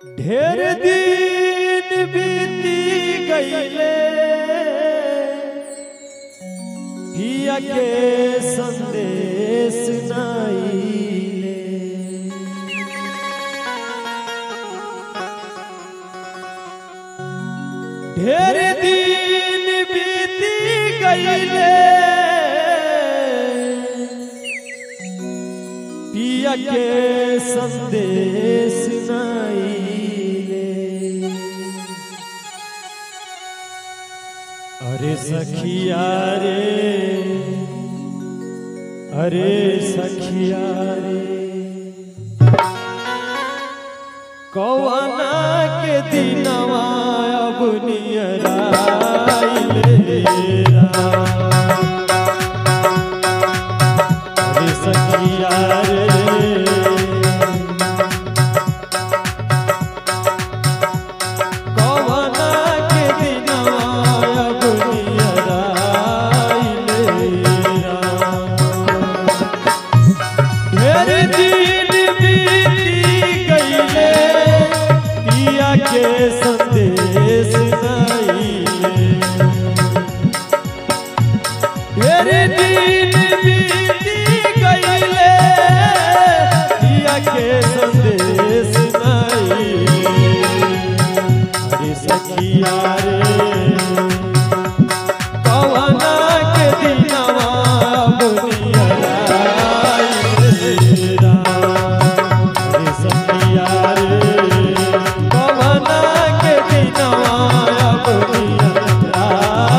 ढेर दिन बीती गईले पिया के संदेश नाईले ढेर दिन बीती गईले पिया के संदेश नाईले अरे सखिया रे अरे सखिया रे कौना के दिनवा अब नियराइले अरे सखिया रे कौना के दिनवा अब नियराइले ढेर दिन बीती गईले पिया के संदेश नाईले ढेर दिन बीती गईले पिया के संदेश नाईले अरे सखिया रे कवना के दिनवा बुनिया रा अरे सखिया रे कवना के दिनवा बुनिया रा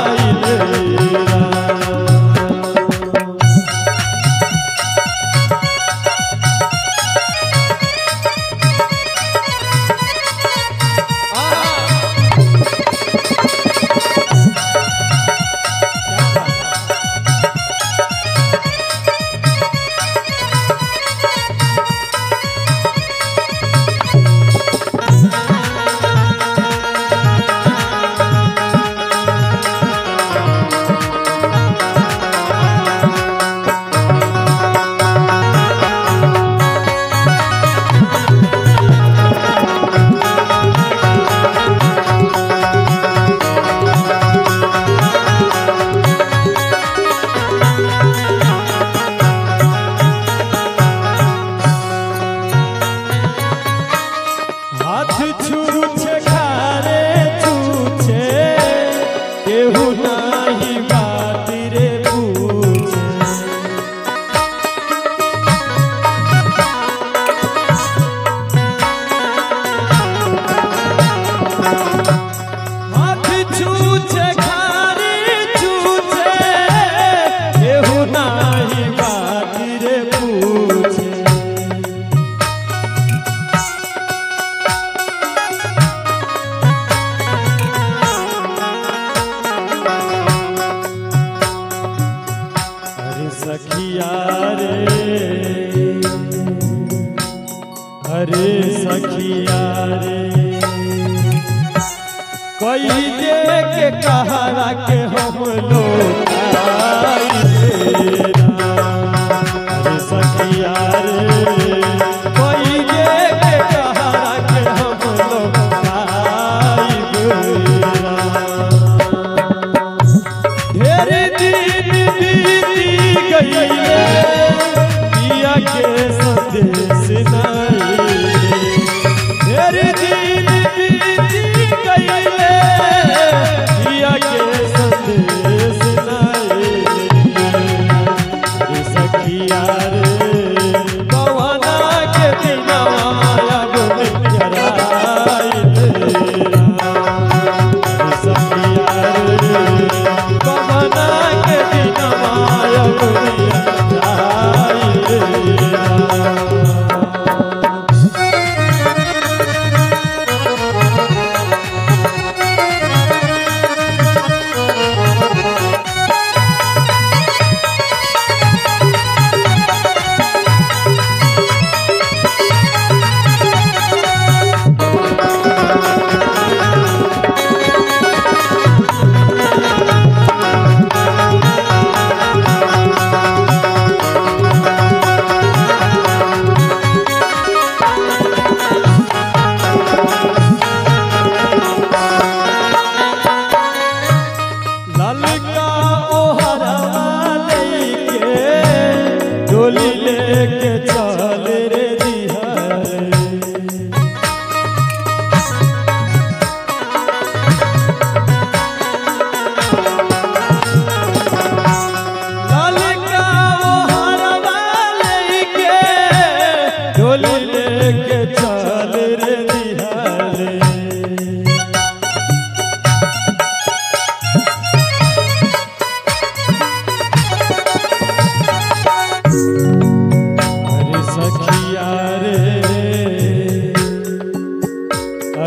हाथ छूछे खारे छूछे केहू नाही बात रे पूछे हाथ छूछे खारे छूछे केहू नाही बात रे पूछे अरे सखिया रे अरे सखिया रे कोई दे के कहारा के हम लोग आइलेरा। अरे सखिया रे कोई दे के कहारा के हम लोग आइलेरा। ढेर दिन बीती गईले पिया के संदेश नाईले ढेर दिन बीती गईले पिया के संदेश नाईले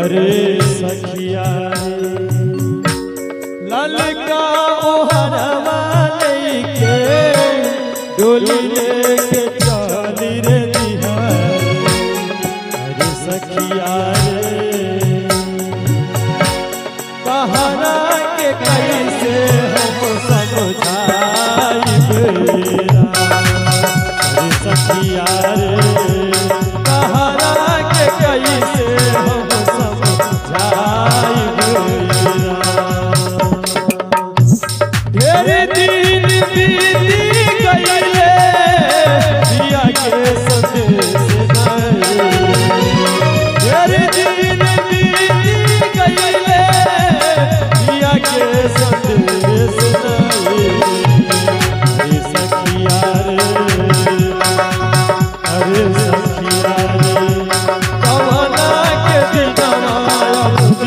अरे सखिया रे ललका ओहरवा लेके डोली लेके चली रे दिहार अरे सखिया रे कहरा के कैसे हम समझाइब अरे सखिया रे कहरा के कैसे हम समझाइब ढेर दिन बीती गईले दिया के संदेश नहीं ढेर दिन बीती गईले दिया के संदेश नहीं अरे सखिया रे अरे सखिया रे कवना के दिनवा अब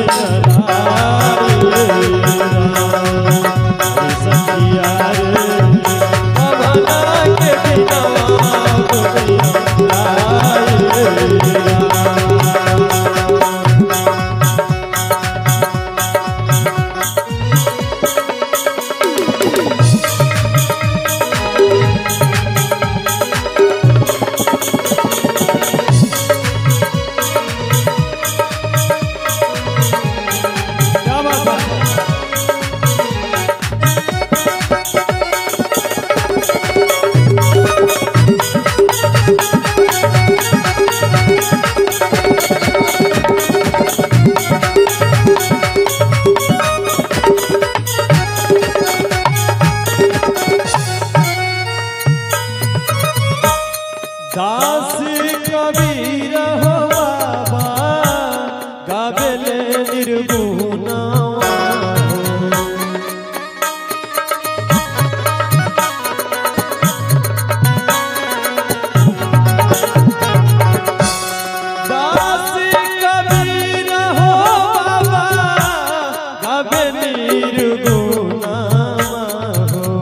दिनरा सखिया रे कवना के दिनवा अब दिनरा क्या बात है दास कबीर हो बाबा गावेले निर्गुणावा दास कबीर हो बाबा गावे निर्गुणावा हो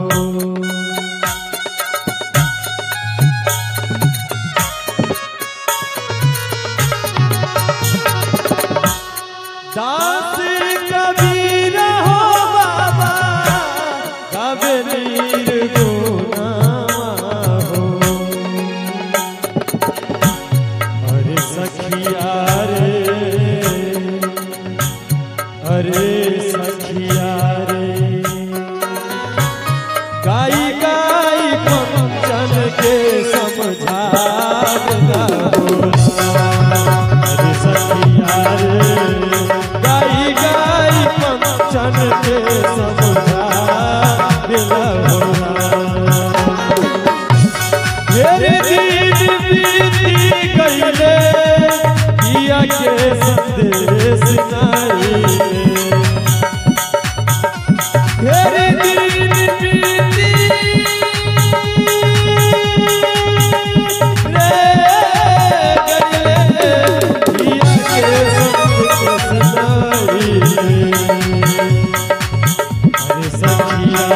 दास कबीर हो बाबा कब निर्गुणावा हो अरे सखिया रे अरे सखिया रे गाई गाई पंचन के समझा देना होला। अरे सखिया रे गाई गाई पंचन के समझा देना होला। मेरे दिन बीती गईले किया के संदेश नहीं मेरे दिन बीती रे गईले किया के संदेश नहीं अरे सखिया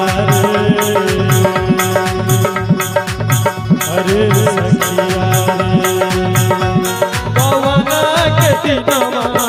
रे अरे सखिया रे पवना के दिनवा